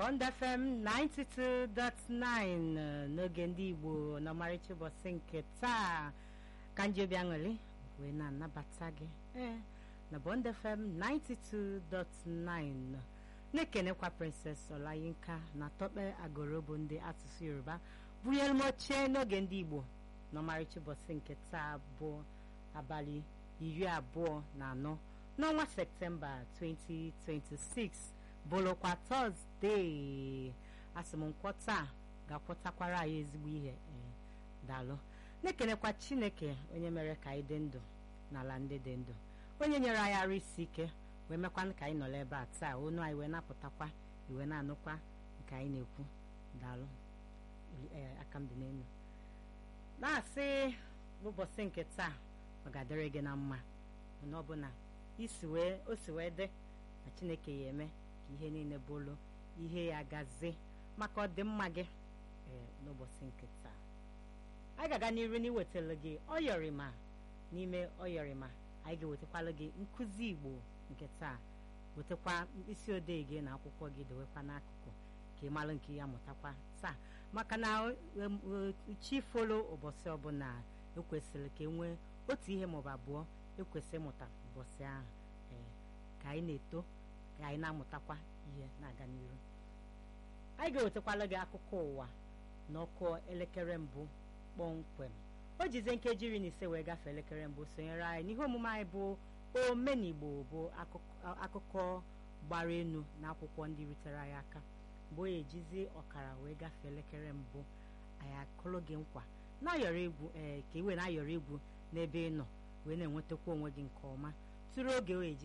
Bond FM 92.9 n'oge ndị Igbo n'ọmarịcha ụbọchị nke taa ka njebi aṅụrị wee na-anabata gị ee na Bond FM 92.9 na-ekenekwa Princess Olayinka na Tope Agorobo ndị asụsụ Yoruba bunyere m oche n'oge ndị Igbo n'ọmarịcha ụbọchị nke taa bụ abalị iri abụọ na anọ n'ọnwa Septemba 2026 bụrụkwa tọzdee asị m nkwọ taa ga-akwọtakwara anyị ezigbo ihe daalụ na-ekenekwa chineke onye mere ka anyị dị ndụ n'ala ndị dị ndụ onye nyere anyị arụ isi ike wee mekwanụ ka anyị nọrọ ebe a taa onu anyị wee napụtakwa iwe na-anụkwa nke anyị na-ekwu daalụ aka m dị n'elu na-asị n'ụbọchị nke taa ọ ga-adịrị gị na mma mana ọ bụ na isi wee o si wee dị na chineke ya eme ka ihe niile bụrụ ihe ya gazie maka ọdịmma gị ee n'ụbọchị nke taa anyị ga-aga n'iru n'iwetara gị ọyọrịma n'ime ọyọrịma anyị ga-ewetakwala gị nkụzi igbo nke taa wetakwa mkpịsị odee gị na akwụkwọ gị dewekwa n'akụkụ ka ị mara nke ya mụtakwa taa maka na chi folo ụbọchị ọbụla ekwesịrị ka e nwee otu ihe maọbụ abụọ ekwesị ịmụta ụbọchị ahụ ee ka anyị na-eto ka anyị na-amụtakwa ihe na-aga n'iru anyị ga-ewetakwala gị akụkọ ụwa n'ọkụ elekere mbụ kpọmkwem o jizie nkeji iri na ise wee gafee elekere mbụ sonyere anyị n'ihe omume anyị bụ omenigbo bụ akụkọ gbara enu na akwụkwọ ndị rutere anyị aka mgbe o ejizi ọkara wee gafee elekere mbụ anyị akụrụ gị nkwa na-ayọrọ egwu ee ka iwe na-ayọrọ egwu n'ebe ị nọ wee na-enwetakwa onwe gị nke ọma tụrụ oge o eji